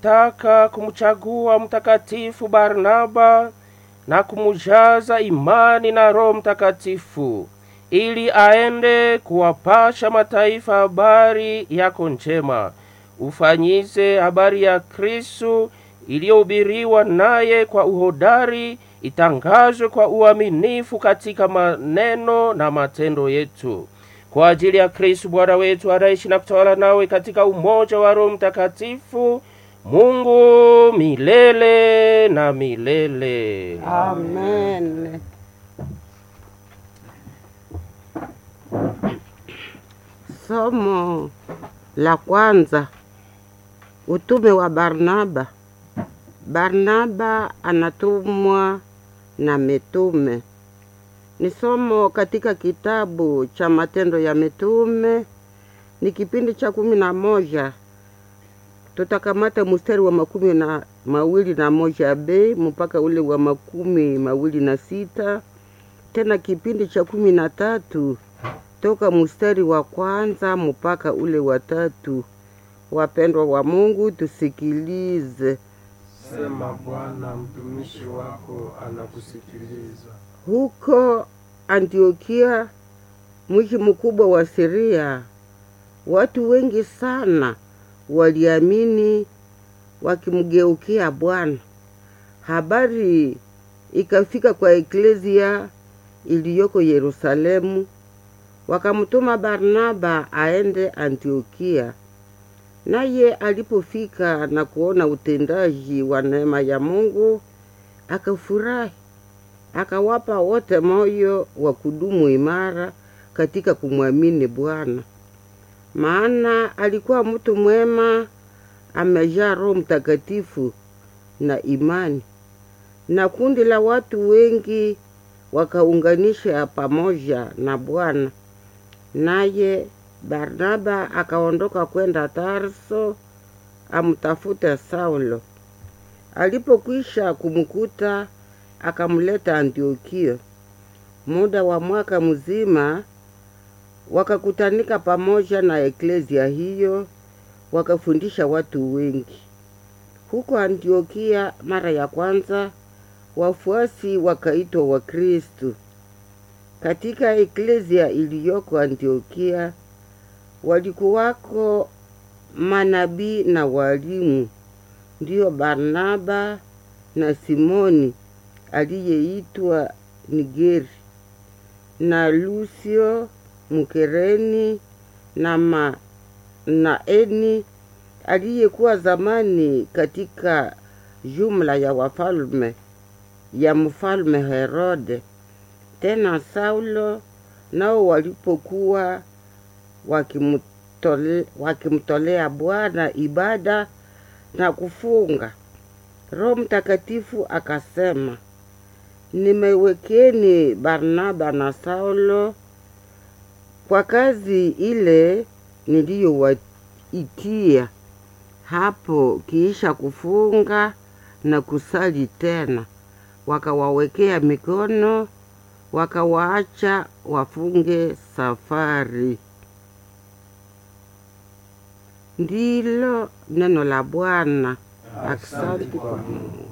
alitaka kumchagua mtakatifu Barnaba na kumujaza imani na Roho Mtakatifu ili aende kuwapasha mataifa habari yako njema, ufanyize habari ya Kristu iliyohubiriwa naye kwa uhodari, itangazwe kwa uaminifu katika maneno na matendo yetu kwa ajili ya Kristu Bwana wetu anaishi na kutawala nawe katika umoja wa Roho Mtakatifu, Mungu milele na milele. Amen. Somo la kwanza, utume wa Barnaba. Barnaba anatumwa na mitume. Ni somo katika kitabu cha Matendo ya Mitume, ni kipindi cha kumi na moja. Tutakamata mstari wa makumi na mawili na moja b mpaka ule wa makumi mawili na sita tena kipindi cha kumi na tatu toka mstari wa kwanza mpaka ule wa tatu. Wapendwa wa Mungu, tusikilize. Sema Bwana, mtumishi wako anakusikiliza. Huko Antiokia, mji mkubwa wa Siria, watu wengi sana waliamini wakimgeukia Bwana. Habari ikafika kwa eklezia iliyoko Yerusalemu, wakamtuma Barnaba aende Antiokia. Naye alipofika na kuona utendaji wa neema ya Mungu, akafurahi, akawapa wote moyo wa kudumu imara katika kumwamini Bwana. Maana alikuwa mtu mwema, amejaa Roho Mtakatifu na imani, na kundi la watu wengi wakaunganisha pamoja na Bwana. Naye Barnaba akaondoka kwenda Tarso amtafute Saulo. Alipokwisha kumkuta, akamleta Antiokia. Muda wa mwaka mzima wakakutanika pamoja na eklezia hiyo, wakafundisha watu wengi. Huko Antiokia mara ya kwanza wafuasi wakaitwa Wakristu. Katika eklezia iliyoko Antiokia walikuwako manabii na walimu, ndiyo Barnaba na Simoni aliyeitwa Nigeri na Lucio Mkereni na Manaeni aliyekuwa zamani katika jumla ya wafalme ya mfalme Herode. Tena Saulo nao walipokuwa wakimtole, wakimtolea Bwana ibada na kufunga, Roho Mtakatifu akasema, nimewekeni Barnaba na Saulo kwa kazi ile niliyowaitia. Hapo kiisha kufunga na kusali tena, wakawawekea mikono, wakawaacha wafunge safari. Ndilo neno la Bwana. Asante kwa Mungu.